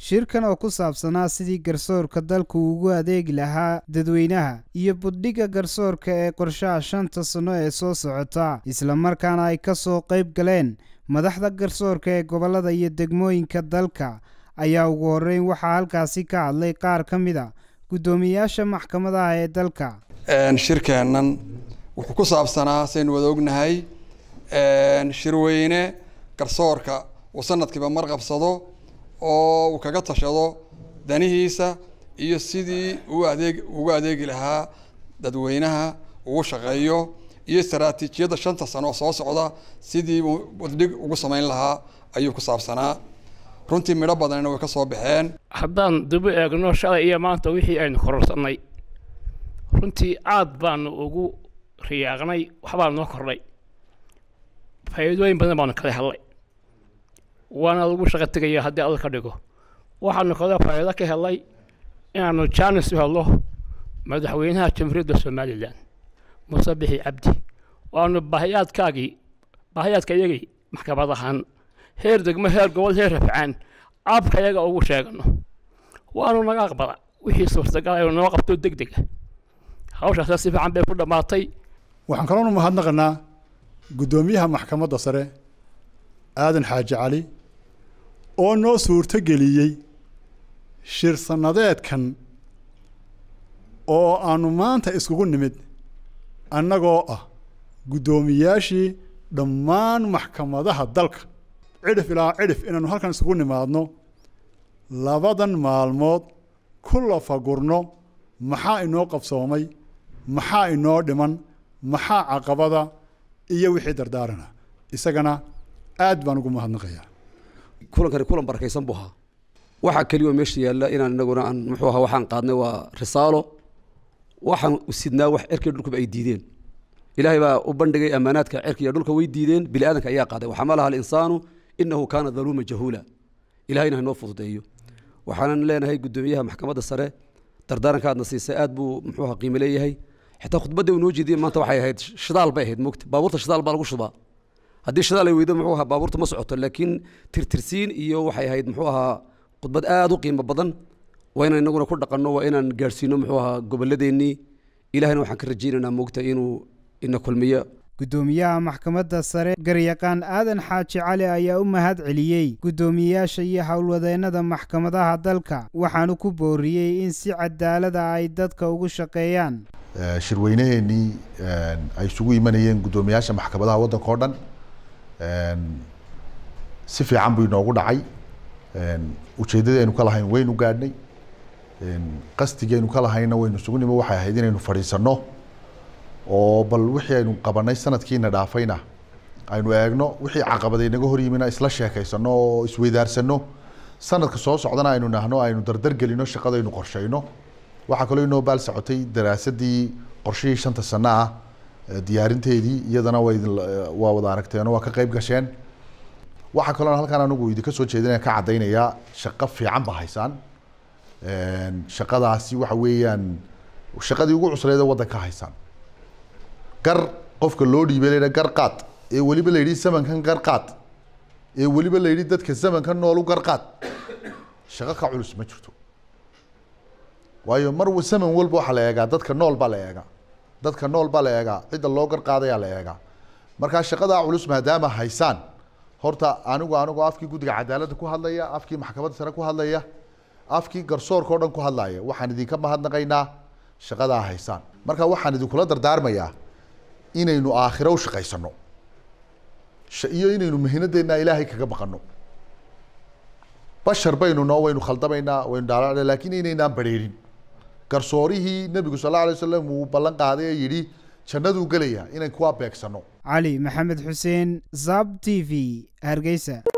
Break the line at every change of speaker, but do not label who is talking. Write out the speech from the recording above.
shirkan oo ku saabsanaa sidii garsoorka dalku ugu adeegi lahaa dadweynaha iyo buddhigga garsoorka ee qorshaha shanta sanno ee soo socota islamarkaana ay ka soo qayb galeen madaxda garsoorka ee gobollada iyo degmooyinka dalka ayaa ugu horreyn waxaa halkaasi ka hadlay qaar ka mid a guddoomiyayaasha maxkamadaha ee dalka
shirkeennan wuxuu ku saabsanaa saynu wada ognahay shirweyne garsoorka uu sanadkiiba mar qabsado oo uu kaga tashado danihiisa iyo sidii uu adeeg ugu adeegi lahaa dadweynaha ugu shaqeeyo iyo istaraatiijiyadda shanta sano soo socda sidii uu badhig ugu samayn lahaa ayuu ku saabsanaa runtii midho badanna way ka soo baxeen
haddaan dubu eegno shalay iyo maanta wixii aynu kororsanay runtii aad baanu ugu riyaaqnay waxbaa noo kordhay faa'iidooyin badan baanu kala helnay waana lagu shaqo tegaya haddii alla ka dhigo waxaanu kaloo faa'iido ka helnay inaanu jaanis u helno madaxweynaha jamhuuriyadda somalilan muuse bixi cabdi waanu baahiyaadkaagii baahiyaadka iyagii maxkamad ahaan heer degmo heer gobol heer rafcaan abka iyaga ugu sheegano waanu naga aqbala wixii suurtagal aynu noo qabto deg dega hawshaasna si fiican bay ku dhammaatay
waxaan kaloonu mahadnaqanaa guddoomiyaha maxkamadda sare aadan xaaji cali oo noo suurto geliyey shir sannadeedkan oo aanu maanta iskugu nimid annagoo ah guddoomiyaashii dhammaan maxkamadaha dalka cidhif ilaa cidhif inaanu halkan isugu nimaadno labadan maalmood ku lafagurno maxaa inoo qabsoomay maxaa inoo dhiman maxaa caqabada iyo wixii dardaarana isagana aad baan ugu mahadnaqayaa
kulankani kulan barakaysan buu ahaa waxaa keliya oo meesha yaalla inaan inaguna aan muxuu ahaa waxaan qaadnay waa risaalo waxaan sidnaa wax cerkii dhulkuba ay diideen ilaahay baa u bandhigay ammaanaadka cerkiya dhulka way diideen bini aadanka ayaa qaaday waxamalaha alinsaanu inahu kaana daluuma jahuula ilahayna haynoo fududeeyo waxaanan leenahay guddoomiyaha maxkamadda sare dardaaranka aadna siisay aad buu muxuu ahaa qiimo leeyahay xitaa khudbadda uu noo jeediyey maanta waxay ahayd shidaal bay ahayd mogta baabuurta shidaal baa lagu shubaa haddii shidaal ay weydo muxuu ahaa baabuurta ma socoto laakiin tirtirsiin iyo waxay ahayd muxuu ahaa khudbad aad u qiimo badan waa inaan inaguna ku dhaqanno waa inaan gaadhsiino muxuu ahaa gobolladeennii ilahayna waxaan ka rajaynaynaa mogta inuu ina kulmiyo
guddoomiyaha maxkamadda sare garyaqaan aadan xaaji cali ayaa u mahad celiyey guddoomiyeyaasha iyo howlwadeennada maxkamadaha dalka waxaanu ku booriyey in si cadaalada ay dadka ugu shaqeeyaan
shirweynaheenii ay isugu imanayeen guddoomiyaasha maxkamadaha waddanka o dhan si fiican buu inoogu dhacay ujeeddadaynu ka lahayn waynu gaadhnay qasdigaynu ka lahayna waynu isugu nimo waxay ahayd inaynu fadhiisanno oo bal wixii aynu qabanay sanadkiina dhaafayna aynu eegno wixii caqabaday naga hor yimina isla sheekaysano oo isweydaarsano sanadka soo socdana aynu nahno aynu dardargelino shaqadaynu qorshayno waxaa kaloo inoo baal socotay daraasadii qorshihii shanta sano ah diyaarinteedii iyadana waa idin waa wada aragteenoo waa ka qayb gasheen waxaa kaloo halkan anigu idinka soo jeedinaya ka caddaynayaa shaqo fiican ba haysaan shaqadaasi waxa weeyaan shaqadii ugu cusleed ee waddanka haysaan gar qofka loo dhiibay la gar qaad ee weliba la yidhi zamankan gar qaad ee weliba la yidhi dadka zamankan noolu gar qaad shaqo ka culus ma jirto waayo mar zaman walba waxaa la eegaa dadka nool baa la eegaa dadka nool baa la eegaa cidda loo gar qaadayaa la eegaa markaa shaqadaa culus maadaama haysaan horta anigu anigu afkii guddiga cadaaladda ku hadlaya afkii maxkamadda sare ku hadlaya afkii garsoorka o dhan ku hadlaya waxaan idinka mahadnaqaynaa shaqadaa haysaan marka waxaan idinkula dardaarmayaa inaynu aakhiro u shaqaysano iyo inaynu mihinadeenna ilaahay kaga baqano bashar baynu noo waynu khaldamaynaa waynu dhaala laakiin inaynaan badheerin garsoorihii nebigu sal alla alay wasalam uu ballan qaaday ee yidhi jannaduu gelaya inayn kuwaa beegsano
cali maxamed xuseen zab t v hargeysa